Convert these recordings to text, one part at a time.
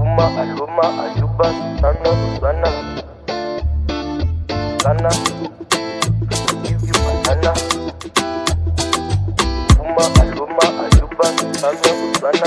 Puma, Aluma, Aluba, Sana, Sana, Sana. Give you banana. Puma, Aluma, Aluba, Sana, Sana,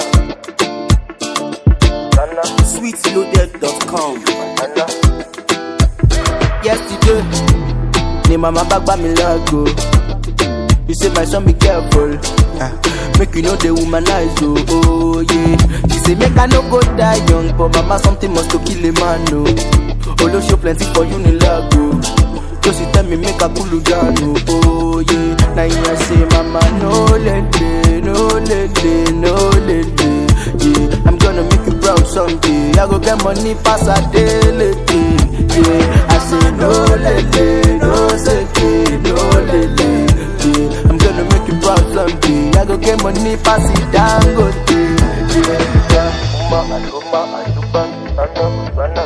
Sana, sweetloaded.com. Banana. yesterday ni mama bag buy me lago you say my son be careful ah, make you know the womanize oh, oh yeah she say make i no go die young but mama something must to kill a man oh olosho plenty for you ni lago just tell me make i cool you down oh, oh yeah na you I say mama no lele no lele no lele yeah i'm gonna make you proud someday i go get money pass a daily yeah i say no lele no seke no lele yeah i'm gonna make you proud someday i go get money pass it dangote yeah. Puma, Aluma, Aluba, Sana, Sana,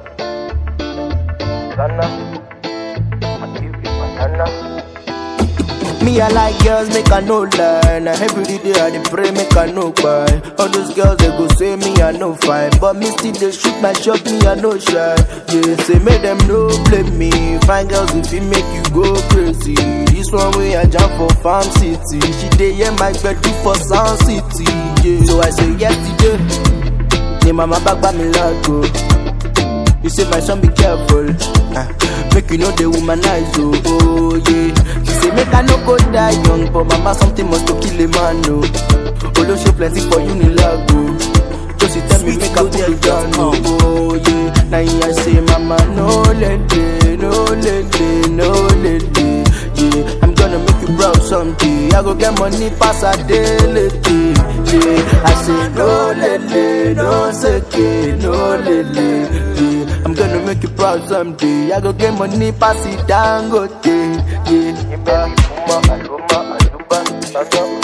Sana. I give you banana. Me, I like girls, make I no lie. Now every day I dey pray, make I no buy. All those girls they go say me I no fine, but me still they shoot my shot, me I no shy. Yeah, say make them no blame me. Fine girls if it make you go crazy. This one way I jump for farm city. She dey hear my bed for sound city. Yeah, so I say yesterday. Ni mama back by me lago. You say my son be careful. Ah, make you know the womanize oh, oh yeah. She say make I no go die young, but mama something must to kill a man oh. Olosho plenty for you ni lago. Just she tell me make I pull you down oh, oh yeah. Now I say mama no lele, no lele, no lele. Yeah, I'm gonna make you proud someday. I go get money pass a daily. Yeah, I say no lele, no seke, no lele. Yeah, I'm gonna make you proud someday. I go get money pass it down go Yeah, Give me Puma, Aluma, Aluba, Sana,